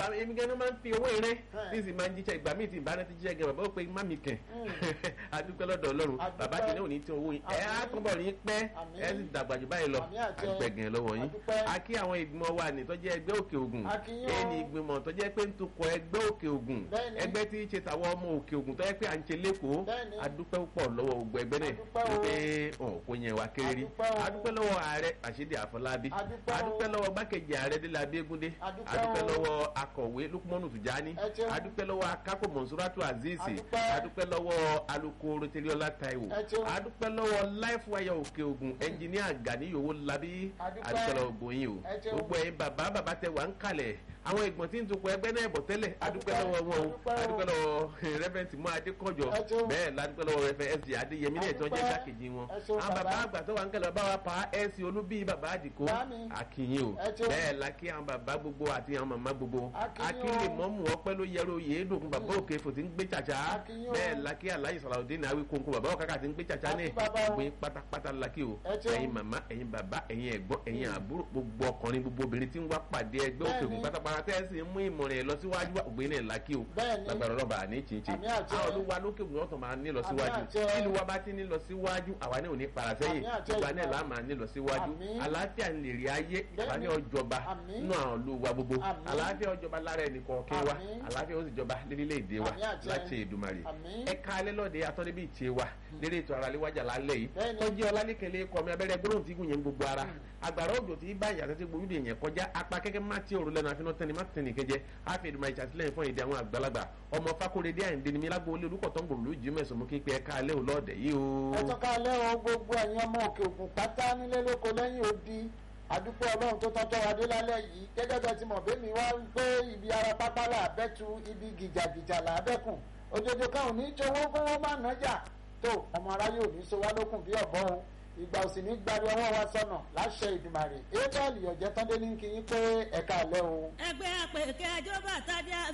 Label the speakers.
Speaker 1: ìgbà èmi gẹ́gẹ́ máa ń fi owó irin
Speaker 2: Ẹ̀.
Speaker 1: tí sì máa ń jíṣẹ́ ìgbà míì tí ìbára ti jíṣẹ́ gẹ̀ bàbá ó pe má mi kẹ̀ adúpẹ́ lọ́dọ̀ ọlọ́run
Speaker 2: Adúpẹ́.
Speaker 1: bàbá kìíní ò ní tí owó yín ẹ á
Speaker 2: Àmín.
Speaker 1: túbọ̀ rí pẹ́
Speaker 2: Àmín.
Speaker 1: ẹ sì dàgbà jù báyìí lọ
Speaker 2: Àmín àti ẹ.
Speaker 1: adúpẹ́ gẹ̀ lọ́wọ́ yín
Speaker 2: Adúpẹ́.
Speaker 1: a kí àwọn ìgbìmọ̀ wa ní tó jẹ́ ẹgbẹ́ òkè ògùn
Speaker 2: A kí yín o.
Speaker 1: èyí ni ìgbìmọ̀ tó jẹ́ pé ń tukọ̀ ẹgbẹ́ òkè ògùn
Speaker 2: Bẹ́ẹ̀ni.
Speaker 1: ẹgbẹ́ tí ń ṣe tàwọn ọmọ òkè ògùn tó jẹ́ pé à ń ṣe lẹ́kọ̀ọ́
Speaker 2: Bẹ́ẹ̀ni.
Speaker 1: adúpẹ́ púpọ̀ lọ́wọ́ gbogbo ẹgbẹ́ náà
Speaker 2: Adúpẹ́ o.
Speaker 1: wípé ọ̀ kò yẹn wa kéré rí
Speaker 2: Adúpẹ́ o.
Speaker 1: adúpẹ́ lọ́wọ́ ààrẹ àṣídì àfọlábí
Speaker 2: Adúpẹ́ o.
Speaker 1: adúpẹ́ lọ́wọ́ gbákejì ààrẹ délé abégúndé
Speaker 2: Adúpẹ́
Speaker 1: adúpẹ́
Speaker 2: o.
Speaker 1: lọ́wọ́ akọ̀wé lukumanu tùjání
Speaker 2: Ẹ ṣeun.
Speaker 1: adúpẹ́ lọ́wọ́ akápò mọ̀nsúrátù azeez
Speaker 2: Adúpẹ́.
Speaker 1: adúpẹ́ lọ́wọ́ alukoro tẹlẹ́ọ́lá taiwo
Speaker 2: Ẹ ṣeun.
Speaker 1: adúpẹ́ lọ́wọ́ life wire òkè ògùn ẹnjìníà gani yòówó labí
Speaker 2: Adúpẹ́.
Speaker 1: adúpẹ́ lọ́wọ́ gbòyìn o
Speaker 2: Ẹ ṣeun.
Speaker 1: gbogbo ẹ̀yin bàbá bàbá tẹ wà ń kalẹ̀ àwọn ìgbọ̀n tí ń tukọ̀ ẹgbẹ́ náà bọ̀ tẹ́lẹ̀ adúpẹ́ lọ́wọ́ wọn o
Speaker 2: Adúpẹ́ o.
Speaker 1: adúpẹ́ lọ́wọ́ rẹ́fẹ̀ntì mọ́ adékọ̀jọ
Speaker 2: Ẹ ṣeun.
Speaker 1: bẹ́ẹ̀ ládúpẹ́ lọ́wọ́ rẹ́fẹ̀ ẹ̀sì adéyẹmí náà tó jẹ́
Speaker 2: Adúpẹ́.
Speaker 1: kákejì wọn
Speaker 2: Ẹ ṣeun,
Speaker 1: àwọn bàbá
Speaker 2: bàbá.
Speaker 1: àgbà tó wà ń kẹlẹ̀ bàbá wa pa ẹ̀sì olúbí bàbá àdìkó
Speaker 2: Bámi.
Speaker 1: àkìyìn o
Speaker 2: Ẹ ṣeun.
Speaker 1: bẹ́ẹ̀ la kí àwọn bàbá gbogbo àti àwọn màmá gbogbo
Speaker 2: Akíyìn o.
Speaker 1: akílè mọ́mù ọpẹ́ ló yẹrọ oyè dùnkún bàbá òkè fò tí ń gbé tsàtsà
Speaker 2: Akíyìn o.
Speaker 1: bẹ́ẹ̀ la kí aláyè sàlàudé ní awi kónkó bàbá òkàkà tí ń gbé tsàtsà ní
Speaker 2: Akí bàbá o.
Speaker 1: gbé pátápátá la kí o
Speaker 2: Ẹ ṣeun.
Speaker 1: ẹ̀yin màmá ẹ̀yin bàbá ẹ̀yin ẹ̀gbọ́n ẹ̀yin àbúrò gbogbo ọkùnrin gbogbo obìnrin tí ń wá pàdé ẹgbẹ́ òkè òkun
Speaker 2: Bẹ́ẹ̀ni.
Speaker 1: pátápátá tẹ́ ẹ sì ń mú ìmọ̀ràn ẹ̀ lọ síwájú ògbé náà la kí o
Speaker 2: Bẹ́ẹ̀ni.
Speaker 1: lágbára ọlọ́ba àní chinchin
Speaker 2: Àmì àjẹ́.
Speaker 1: àwọn olúwa lókè òkun ọ̀tọ̀ máa ní lọ síwájú
Speaker 2: Àmì àjẹ́.
Speaker 1: nínú wa bá ti ní lọ síwájú àwa ní òní para sẹ́yìn
Speaker 2: Àmì àjẹ́
Speaker 1: ìgbà náà
Speaker 2: ìgbà.
Speaker 1: là máa ní lọ síwájú
Speaker 2: Àmì.
Speaker 1: àlàáfíà ń lè rí ayé àwa ní
Speaker 2: Bẹ́ẹ̀ni.
Speaker 1: ọjọba
Speaker 2: Àmì.
Speaker 1: nínú àwọn olúwa gbogbo
Speaker 2: Àmì.
Speaker 1: àlàáfíà ọjọba lára ẹnì kọ̀ọ̀kan wa
Speaker 2: Àmì.
Speaker 1: àlàáfíà ó sì jọba lérílẹ̀‐èdè wa
Speaker 2: Àmì àjẹ́.
Speaker 1: láti Èdùmàrè
Speaker 2: Àmì.
Speaker 1: ẹ̀ka alẹ́ lọ́dẹ atọ́nibí ìtì wa lérí ètò ara léwájà lálẹ́ yìí
Speaker 2: Bẹ́ẹ̀ni.
Speaker 1: tọ́jú ọlálẹ́kẹ̀lẹ́ kọ́ mi abẹ́rẹ́ gbólóhùn tí gùn yẹn gbogbo ara agbára òjò tí bá ìyàtọ̀ tí gbòógì yẹn kọjá apá kẹ́kẹ́ má tí òrùlẹ̀ náà fínà tẹ́ni má tẹ́ni kẹjẹ àfi ìdùnnú ìṣàtìlẹ́yìn fún èdè àwọn àgbàlagbà ọmọ Fákóredé Àyìndé ni mi lágbo olé olùkọ́ tó ń gbòòrò lójú mẹ́sàn-án mú kí pé ẹ̀ka alẹ́ òlọ́ọ̀dẹ̀ yìí o.
Speaker 2: ẹ tọ́ka lẹ́wọ̀n gbogbo ẹ̀yin ọmọ òkè òkun pátá nílé lóko lẹ́yìn odi àdúpẹ́ ọlọ́run tó tọ́tọ́ wa dé lálẹ́ yìí gẹ́gẹ́ bẹ́ẹ̀ ti mọ̀ bẹ́mi wá ń gbé ibi ara pápá là bẹ́tu ibi gìjàgìjà là bẹ́kùn òjòjò kan ò ní jowó fún wọn má nájà tó ọmọ aráyé ò ní so wá lókun bí ọ̀bọ o ìgbà òsì ní gbari ọwọ́ wa sọnà láṣẹ ìdùmàrè abel ọ̀jẹ̀tọ́ndé ní kí yín pé ẹ̀ka àlẹ́ o.
Speaker 3: ẹgbẹ́ àpèkẹ́ ẹjọ́ bàtà dé